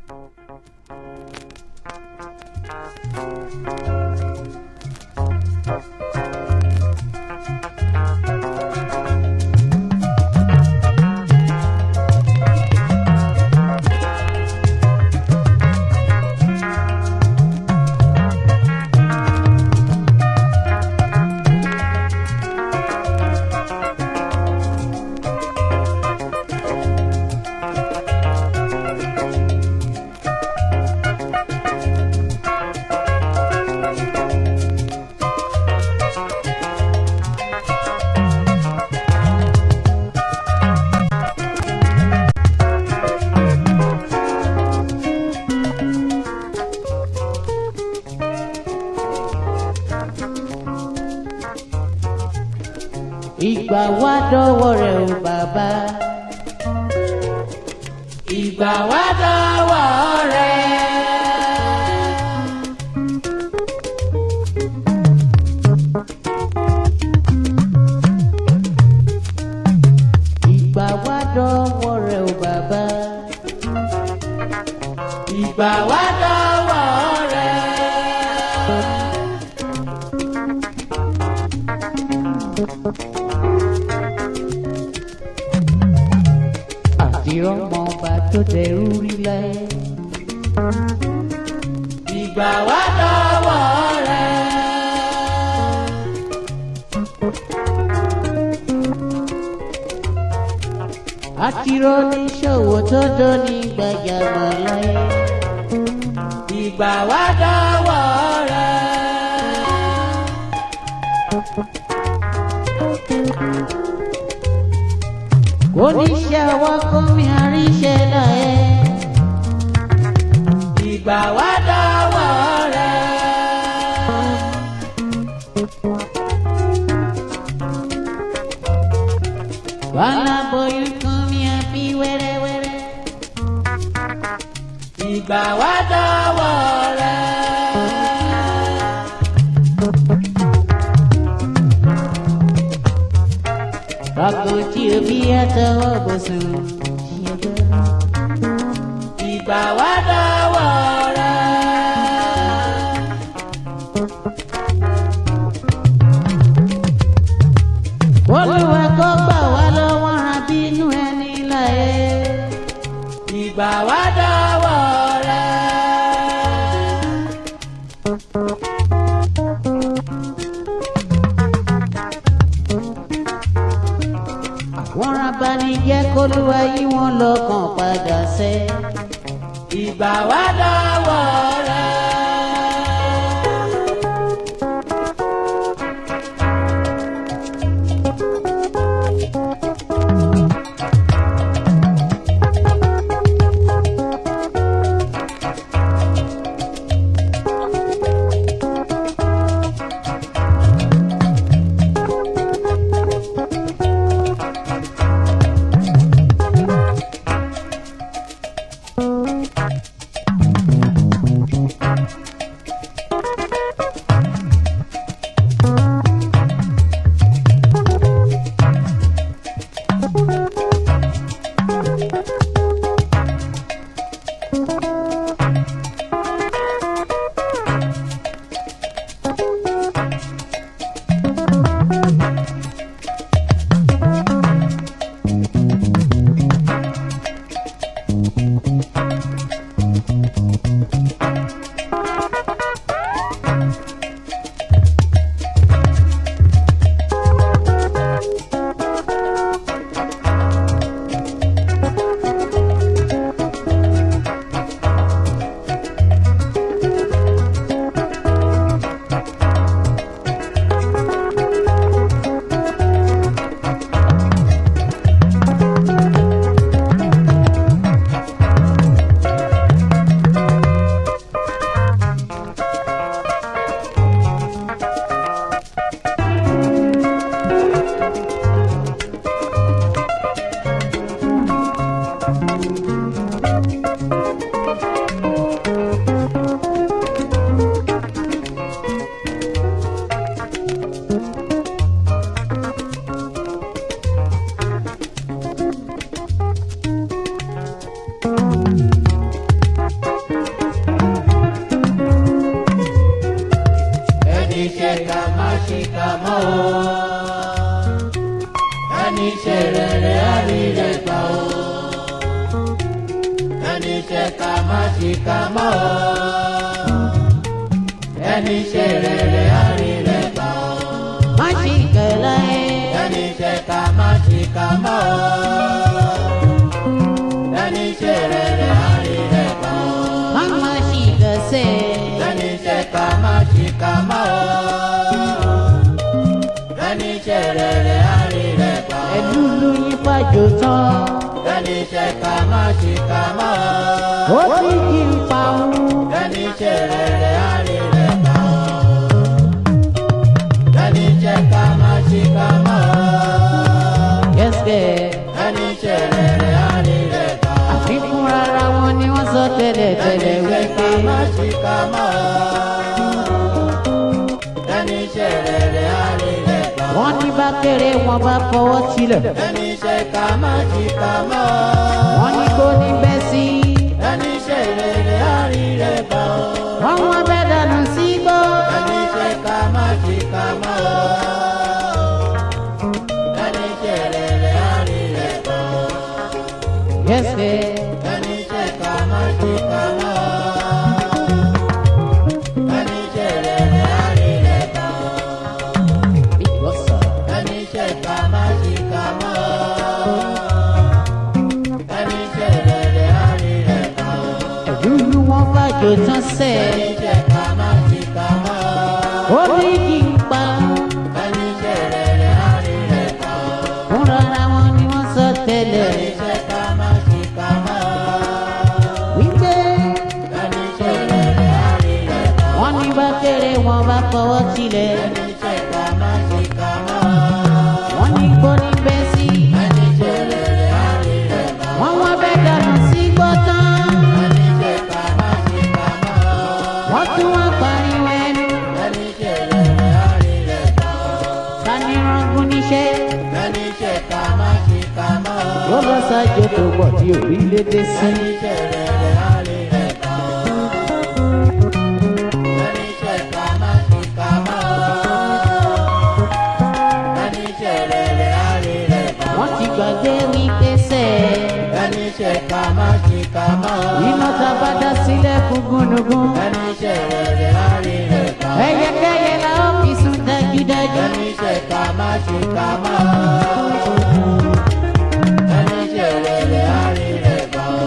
ìgbà wá dọ́wọ́ rẹ̀ o bàbá. ìgbà wá dọ́wọ́ rẹ̀. ìgbà wá dọ́wọ́ rẹ̀ o bàbá. ìgbà wá dọ́wọ́ rẹ̀. àti ọmọ ọba tó dẹrú rí láyé. ìgbà wá dọ́wọ́ rẹ̀. àti oníṣòwò tó dóní gbajàmọ̀ láyé. ìgbà wá dọ́wọ́ rẹ̀. oníṣẹ́ ọwọ́ kó mi àríṣẹ́ láyé. ìgbà wá dọ́wọ́ rẹ̀. wàhálà bóyú kún mi àbí wẹ́rẹ́wẹ́rẹ́. ìgbà wá dọ́wọ́ rẹ̀. Rọ́gùn tí o bí àtọwọ́ bò sùn. Ìgbà wá dọ́wọ́ rẹ̀. Olúwa kó gbà wá lọ́wọ́ abínú ẹni láyé. Ìgbà wá dọ́wọ́ rẹ̀. àwọn abanijẹ́ kólúwa yí wọn lọ́kàn padà sẹ́. ìgbà wá dọ́wọ́ rẹ̀. má ṣìkà mọ́ o. ẹni ṣe rere á rí rẹ̀ gbà o. má ṣì kẹlẹ́ ẹni ṣe ká má ṣìkà mọ́ o. ẹni ṣe rere á rí rẹ̀ gbà o. má má ṣì kẹsẹ̀ ẹni ṣe ká má ṣìkà mọ́ o. ẹni ṣe rere á rí rẹ̀ gbà o. ẹ̀dúlú yín pàjọ tán ẹni ṣe ká má ṣìkà mọ́ ó o. ti kí n pa òun. ẹni ṣe rere á rí rẹ̀ gbà o. ẹni ṣe ká má ṣìkà mọ́ o. yẹ́sẹ̀ ẹni ṣe rere á rí rẹ̀ gbà o. àfikún rárá wọn ni wọ́n sọ tẹ́lẹ̀ tẹ́lẹ̀ ẹni ṣe ká wípé má ṣìkà mọ́ o. ẹni ṣe rere á rí rẹ̀ gbà o. wọ́n ní bá kéré wọn bá fọwọ́ tilẹ̀ ẹni ṣe ká má ṣìkà mọ́ o. wọ́n ní kó ní bẹ́ sí ẹni ṣe rere á rí rẹ̀ gbà o. wọ́n wọ́n bẹ́ dànù sí gbó. ẹni ṣe ká má ṣìkà mọ́ o. ẹni ṣe rere á rí rẹ̀ gbà o. yẹ́sẹ̀ ẹni ṣe ká má ṣìkà mọ́ o. ẹni ṣe rere á rí rẹ̀ gbà o. ìgbọ́sọ̀ ẹni ṣe ká má ṣìkà mọ́ o. ẹni ṣe rere á rí rẹ̀ gbà o. ẹ̀dúlú wọn pàjọ tán sẹ̀ ẹni ṣe ká má ṣìkà mọ́ o. ó ti kí n pa ẹni ṣe rere á rí rẹ̀ gbà o. fún rárá wọn ni wọ́n sọ tẹ́lẹ̀ ẹni ṣe ká má ṣìkà mọ́ o. wípé ẹni ṣe rere á rí rẹ̀ gbà o. wọ́n ní bá kéré wọn bá fọwọ́ tilẹ̀ ẹni ṣe ká má ṣìkà mọ́ o. wọ́n ní kó ní bẹ́ sí ẹni ṣe rere á rí rẹ̀ gbà o. wọ́n wọ́n bẹ́ dànù sí gbó tán ẹni ṣe ká má ṣìkà mọ́ o. wọ́n tún wá pariwo ẹnu ẹni ṣe rere á rí rẹ̀ gbà o. tani rangun níṣẹ́ ẹni ṣe ká má ṣìkà mọ́ o. ó lọ sájò tó pọ̀ tí òbí lédè sí ẹni ṣe rere á rí rẹ̀ gbà o. ẹni ṣe ká má ṣìkà mọ́ o. ẹni ṣe rere á rí rẹ̀ gbà o. wọ́n ti gbàgbé wípé sẹ́ ẹni ṣe ká má ṣìkà mọ́ o. iná tá a bá dá sílẹ̀ fún gúnugún ẹni ṣe rere á rí rẹ̀ gbà o. ẹyẹkẹyẹ la ó fi sùn dájúdájú ẹni ṣe ká má ṣìkà mọ́ o. ẹni ṣe rere á rí rẹ̀ gbà o.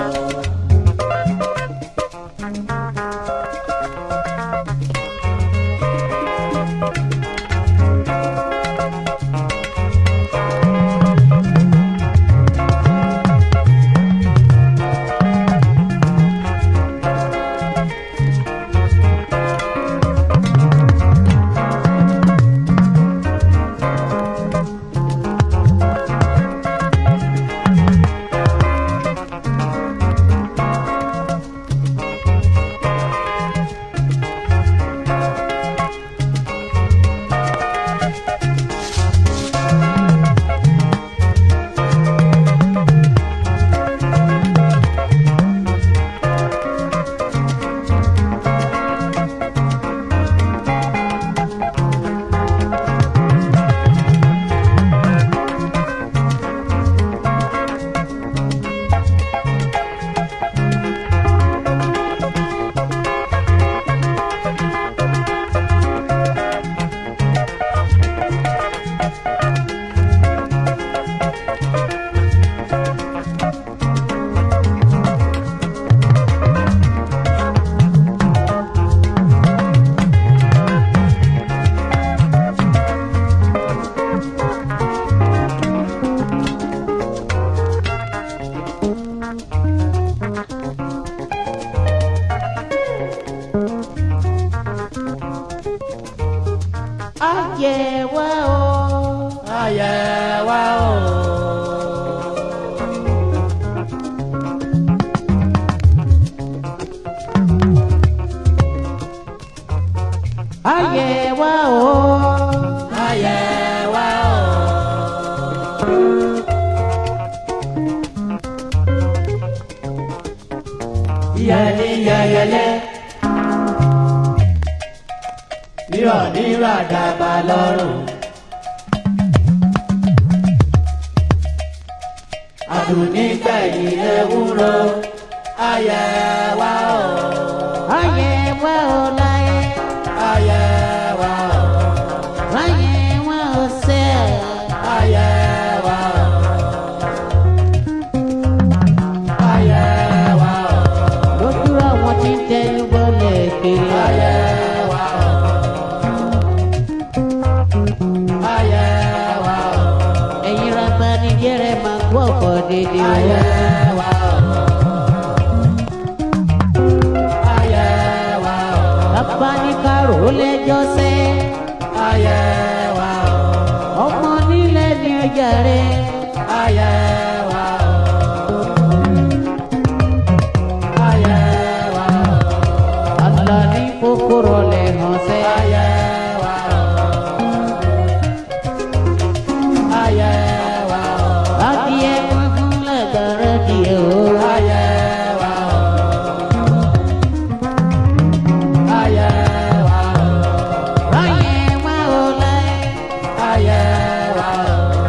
ayẹ wá o ayẹ wá o. ayẹ wá o ayẹ wá o. yẹni yẹyẹlẹ rírọ̀ ní ràdàbà lọ́rùn. àdùnní gbẹ̀yìn ewúro ayẹ wa o. ayé wa ò láyé ayẹ wa o. láyé wa ò sẹ́ ayẹ wa o. ayẹ wa o. lójú àwọn tí ń tẹnu bọ́lẹ̀ kiri ayẹ wa o. ayẹ wa o. ẹ̀yin rábà ní jẹ́rẹ̀ máa gbọ́ ọ̀pọ̀ dédé ayẹ wọ́n. wa o. ayẹ wa o. bàbá ní kárò ó lẹ́jọ́ sẹ́ ayẹ wa o. ọmọ nílẹ̀ ní ọjà rẹ̀ ayẹ wa o. ayẹ wa o. àlọ́ ní kókóró lẹ̀ hàn sẹ́. ayẹ wa o. ayẹ wa o. adìẹ funfun lẹ́gbẹ̀rẹ́ díẹ̀ o. ayẹ wa o. ayẹ wa o. láyé wa ò láyé ayẹ wa o.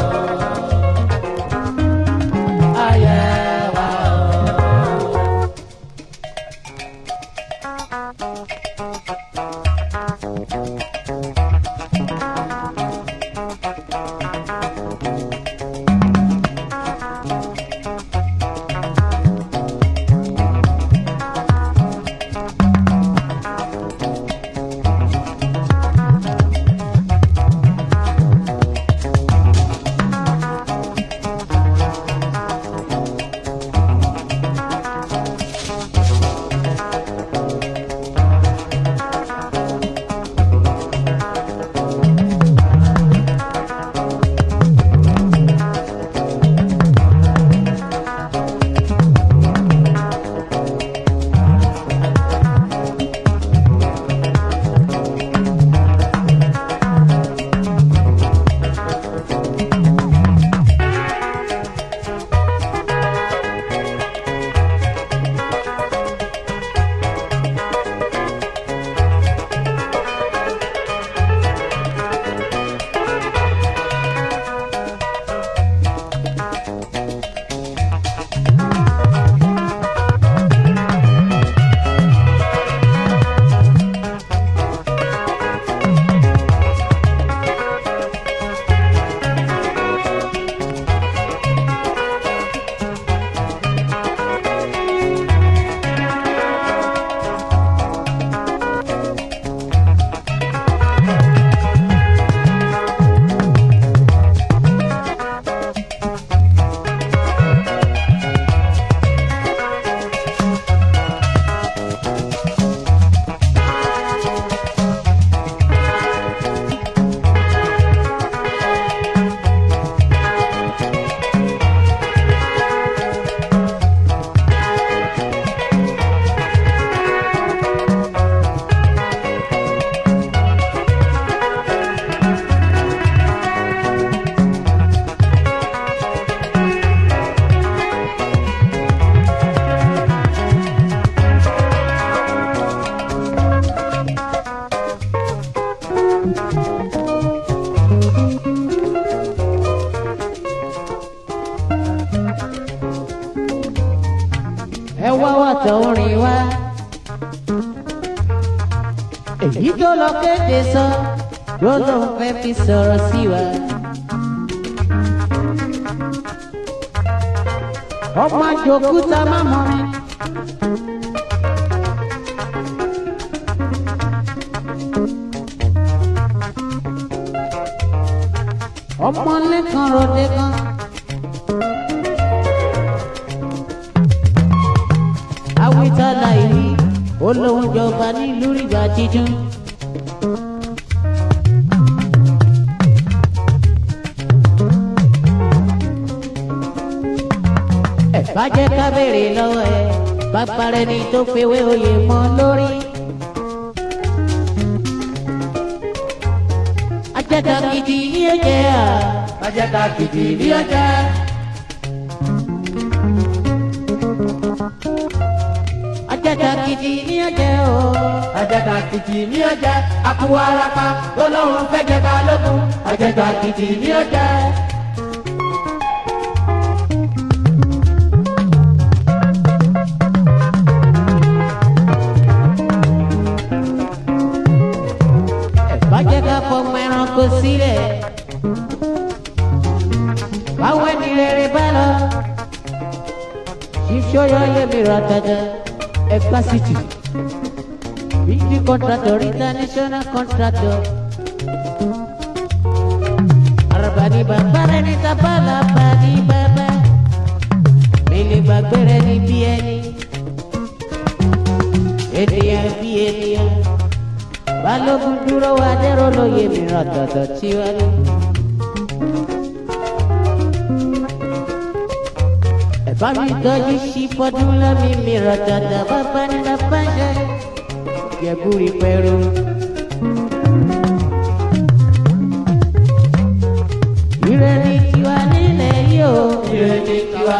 ayẹ wa o. ẹ wá wá tọrin wá. èyí tó lọ kéde sọ ló lóun fẹ́ fi sọ̀rọ̀ sí wa. ọmọ àjòkúta má mọ mi. ọmọ lẹ́kan ròde kan. awitala ìwí olóhùn jọba nílùú rìbá jíjún. ẹ bá jẹ́ ká béèrè lọ́wọ́ ẹ bàbá rẹ ni tó fewé oyè mọ́ lórí. ajẹ́ta gidi ní ẹ̀jẹ̀ à. Ajẹ́ta kìtì ní ọjà. ajẹ́ta gidi ní ẹ̀jẹ̀ o. Ajẹ́ta kìtì ní ọjà. Àkúwọ́ arapa lọ́lọ́run fẹ́ jẹ ká lókun. Ajẹ́ta kìtì ní ọjà. ìṣòyọ yẹmi ratata ẹgbà city bíjì contractor international contractor arabani bàbá rẹ ní tabala bani bàbá mele gbàgbé rẹ ní bí ẹni ènìyàn bí ènìyàn balógun dúró wa dẹrọ lóye mi ratata tiwájú. ẹ̀bá mi tọ́jú sí fọdún lámì mi ràtàtà bàbá ní bàbá ṣe gẹ̀búrí pẹ̀rù. Ire ni tiwa nílẹ̀ yìí o. ire ní tiwa.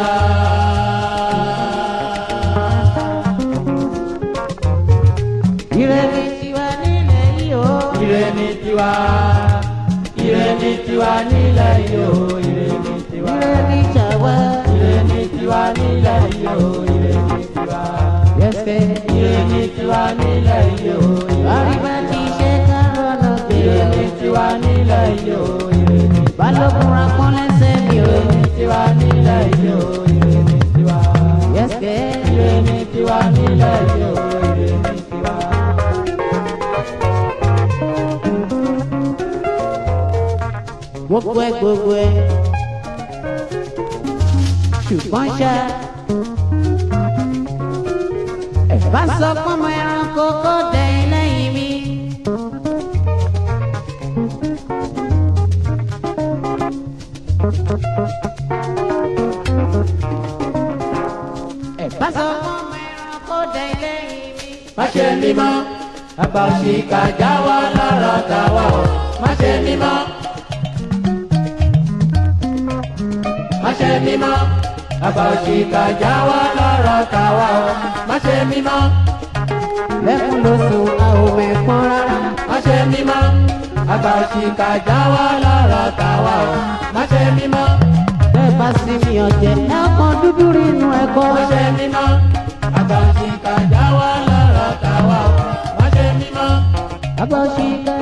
Ire ni tiwa nílẹ̀ yìí o. ire ní tiwa. ire ní tiwa nílẹ̀ yìí o. ire ní tiwa. Ire ni tàwa. ire ní tiwa nílẹ̀ yìí o. ire ní tiwa. Yẹ́sẹ̀. ire ní tiwa nílẹ̀ yìí o. Àríwá ti ṣe kárọ̀ lọ ire ní bẹ̀rẹ̀. tiwa nílẹ̀ yìí o. ire ní tiwa. Balógun rakún lẹ́sẹ̀ mi o. ire ní tiwa nílẹ̀ yìí o. ire ní tiwa. Yẹ́sẹ̀. ire ní tiwa nílẹ̀ yìí o. ire ní tiwa. gbogbo ẹ gbogbo ẹ ṣùgbọ́n ṣá ẹ bá sọ pọ́nmọ ẹranko kó dẹ̀yìn lẹ́yìn mi. ẹ bá sọ pọ́nmọ ẹranko dẹ̀yìn lẹ́yìn mi. má ṣe mímọ́ àgbà òṣìkà já wa lára tàwa o má ṣe mímọ́. má ṣe mímọ́ àgbà òṣìkà já wa lára tàwa o má ṣe mímọ́. lẹ́kùn ló sùn àwọn mẹ́fọ́n rárá. má ṣe mímọ́ àgbà òṣìkà já wa lára tàwa o má ṣe mímọ́. bẹ́ẹ̀ bá sí mi ọ̀jẹ̀ ẹ̀kan dúdú rí inú ẹ̀kọ́. má ṣe mímọ́ àgbà òṣìkà já wa lára tàwa o má ṣe mímọ́. Abọ́síká